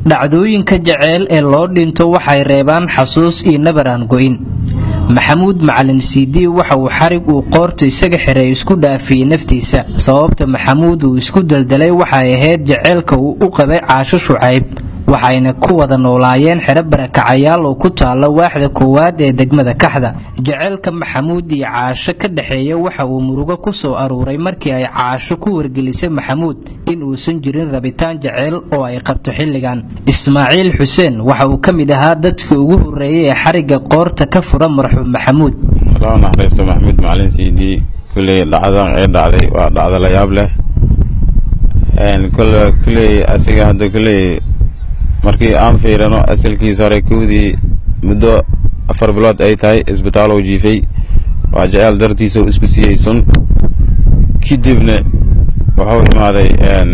dhacdooyinka jaceyl ee loo dhinto waxay reebaan xasuus iyo nabaraan go'in maxamuud macalin siidii waxa uu xarig uu qoorta isaga xiray isku dhaafiyey naftiisa sababta maxamuud uu isku daldalay waxay ahayd jaceylka uu u qabay caasho shucayb waxayna ku wada noolaayeen xero barakacayaal oo ku taalla waaxda koowaad ee degmada kaxda jaceylka maxamuud iyo caasho ka dhexeeya waxa uu murugo ku soo aruuray markii ay caasho ku wargelisay maxamuud in uusan jirin rabitaan jaceyl oo ay qabto xilligan ismaaciil xuseen waxa uu ka mid ahaa dadkii ugu horreeyay ee xarigga qoorta ka fura marxuum maxamuud loo naxariisto maxamuud macalin siidii kulley dhacdan ee dhacday waa dhacdo la yaab leh kulley asiga hadda kulley markii aan fiirano asalkiisa hore kowdii muddo afar bilood ay tahay isbitaalow jiifay waa jeceyl dartiisa u isku siiyey sun kadibna wuxuu imaaday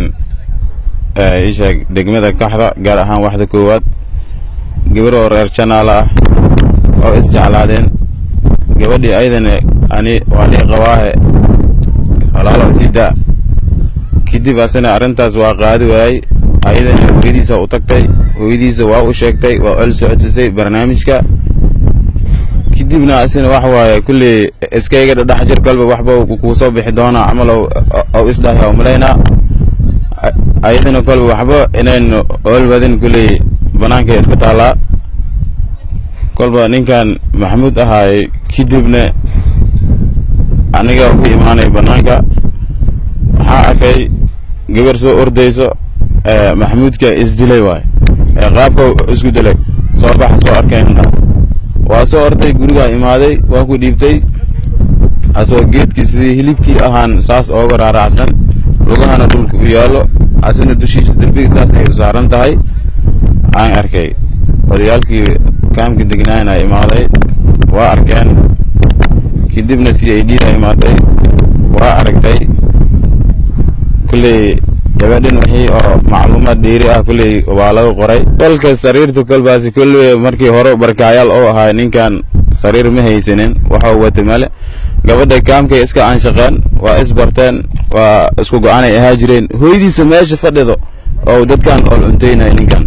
isheeg degmada kaxda gaar ahaan waxda koowaad gabar oo reer janaala ah oo isjeclaadeen gabadhii ayadana ani waa lii qabaahe walaalow sida kadib asina arrintaas waa qaadi waayey ayadana hooyadiisa u tagtay hooyadiisa waa u sheegtay waa ol socodsisay barnaamijka kadibna asina wax waaye kulley iskayga dhadhex jir kolba waxba kuu soo bixi doonaa camalow ow isdhahay oo malaynaa ayadana kolba waxba inayn oolwadin kulley bannaankay iska taallaa kolba ninkan maxamuud ahaay kadibna aniga ku imaanay bannaanka waxaa arkay gabar soo ordayso maxamuudka isdilay waay qaabka isku dilay soo baxa soo arkeen waa soo orday gurigaa imaaday waa ku dhiibtay asoo geedkii sidii hilibkii ahaan saas ooga raaracsan lugahana dhulka u yaallo asina dushiisa derbiga saas ay u saaran tahay aan arkay odayaalkii kaamka degnaayna imaaday waa arkeen kadibna c i d da imaatay waa aragtay kulley gabadhan wixii oo macluumaad dheeri ah kulley waa laga qoray kolka sariirta kolbaasi kulley markii hore barkaayaal oo ahaa ninkan sariir ma haysanin waxa wata male gabadha kaamkay iska aanshaqeen waa isbarteen waa isku go-aanay ahaa jireen hooyadiisa meesha fadhido oo dadkan ool cuntaynaya ninkan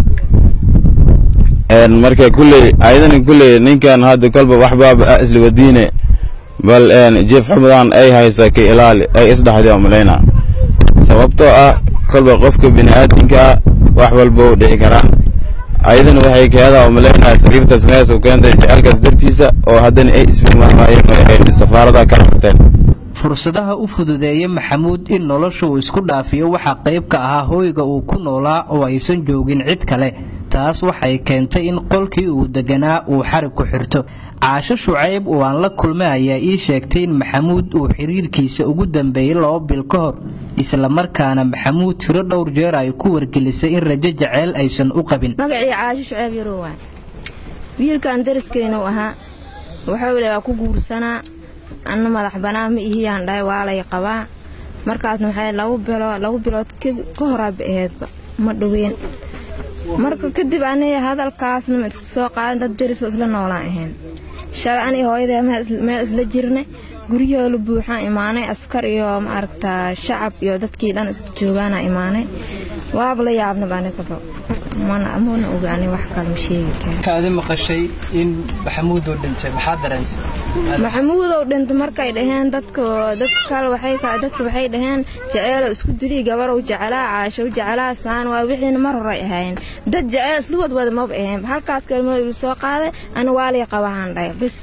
marka kulley ayadana kulley ninkan hadda kolba waxbaaba isla wadiine bal jeef xumudan ay haysa ka ilaali ay isdhaxday malayna sababtoo ah kolba qofka bini'aadinka ah wax walba u dhici karaan ayadana waxay keedaa malaynaya sariirtaas mees u keentay jecelkaas dartiisa oo haddana ay isfirmaamaayeen oo ay safaarada kala harteen fursadaha u fududeeya maxamuud in nolosha uu isku dhaafiyo waxaa qayb ka ahaa hooyga uu ku noolaa oo aysan joogin cid kale taas waxay keentay in qolkii uu deganaa uu xarig ku xirto caasho shucayb oo aan la kulmay ayaa ii sheegtay in maxamuud uu xiriirkiisa ugu dambeeyey laba bil ka hor islamarkaana maxamuud tiro dhowr jeer ay ku wargelisay in rajo jaceyl aysan u qabin magacii caasho shucayb yarowaan wiilkan dariskeenuu ahaa wuxuu le waa ku guursanaa anna madax banaa ma ihiyaan dhahay waa lay qabaa markaasna waxay laba bilood laba bilood ka horaaba aheedba ma dhoween marka kadib aniga hadalkaasna ma isku soo qaadan dad darisoo isla noolaan ahayn shalay aniga hooyadee meel isla jirnay guryahoolu buuxaan imaanay askar iyo maaragtaa shacab iyo dadkii dhan isla joogaana imaanay waaba la yaabnaba anigaba mana mana ogaani wax kale ma sheegi kara kaadi maqashay in maxamuud uu dhintay maxaa dareentay maxamuudow dhintay markay dhaheen dadka dadka kale waxay dadka waxay dhaheen jaceylo isku dilii gabarow jecelaa caashow jecelaa saan waa wixiina mar horay ahaayeen dad jaceyl isla wadwada maba ahayn halkaas kelmada ilu soo qaaday ana waa lay qabahaan dhahay bis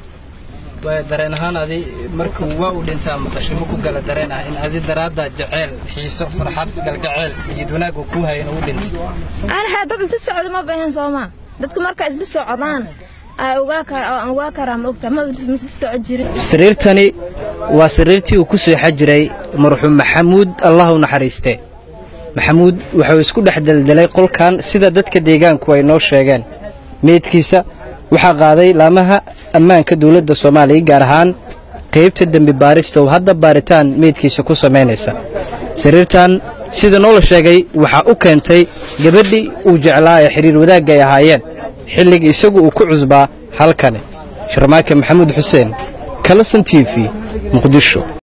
dareen ahaan adi markuu waa u dhintaa maqashay ma ku gala dareen ah in adi daraadda jaceyl xiiso farxad galgaceyl iyo wanaag uu kuu hayan uu dhintay anaha dad isla socda ma bahan soomaa dadka markaa isla socdaan ogaa karaa ma ogtaa ma isla soco jirin sariirtani waa sariirtii uu ku seexa jiray marxuum maxamuud allah u naxariiste maxamuud wuxuu isku dhex deldelay qolkan sida dadka deegaanku ay noo sheegeen meydkiisa waxaa qaaday laamaha ammaanka dowladda soomaaliya gaar ahaan qaybta dembi baarista oo hadda baaritaan meydkiisa ku samaynaysa sariirtan sida noola sheegay waxaa u keentay gabadhii uu jeclaa ee xidhiir wadaagga ay ahaayeen xilligii isagu uu ku cusbaa halkani sharmaake maxamuud xuseen kalasan t v muqdisho